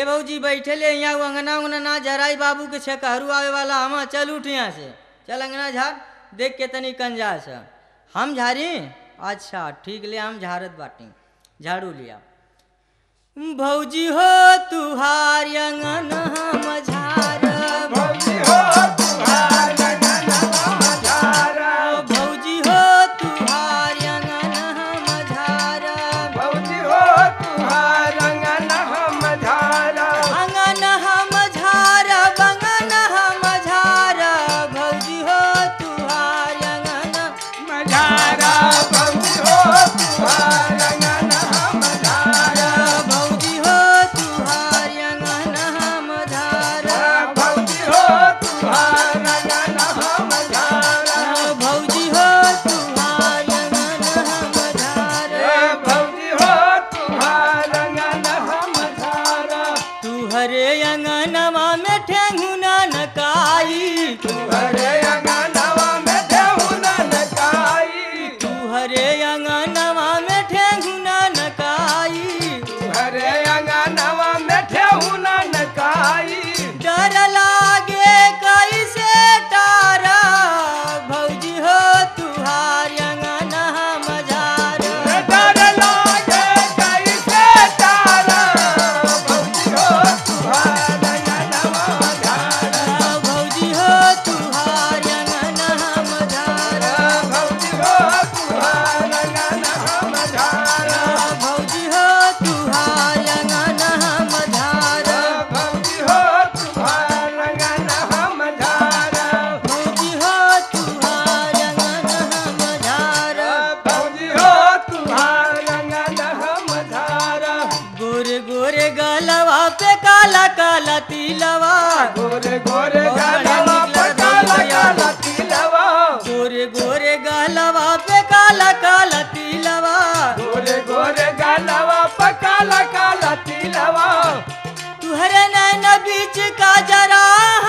ए भौजी बैठे ले यहाँ अंगना उंगना ना झराई बाबू के छकहरू आवे वाला हम चल उठ यहाँ से चल अंगना झाड़ देख के तनी कंजास है। हम झारी अच्छा ठीक ले हम झाड़त बाटी झाड़ू लिया भौजी हो तुहार अंगन हम झार भौजी हो तुहार अंगन हम झार भौजी हो तुहार अंगन हम झार भौजी हो तुहार अंगन हम झार अंगन हम झार बंगन हम झार भौजी हो तुहार अंगन मझारा भौजी हो तुहार अंगन हम झार भौजी हो तुहार अंगन हम झार भौजी हो तुहार अंगन हम झार भौजी हो तुहार अंगन हम झार भौजी हो तुहार अंगन हम झार तुहरे अंगनवा में ठेंगुना नकाई तुहरे अंगनवा में देहुना नकाई तुहरे अंगनवा में ठेंगुना नकाई तुहरे अंगनवा में ठेहुना नकाई डर लागे कैसे तारा भौजी हो तुहार अंगन हम झार डर लागे कैसे तारा भौजी हो तुहार अंगनवा झार भौजी हो तुहार अंगन हम झार भौजी हो तुहार अंगन हम झार भौजी हो तुहार अंगन हम झार भौजी हो तुहार अंगन हम झार भौजी हो तुहार अंगन हम झार भौजी हो तुहार अंगन हम झार गोरे गोरे गलवा पे काला काला तिलवा गोरे गोरे गलवा पर काला काला तिलवा गोरे गोरे गलवा पे काला काला तिलवा गोरे गोरे गलवा पर काला काला तिलवा तुहरे नैन बीच का जरा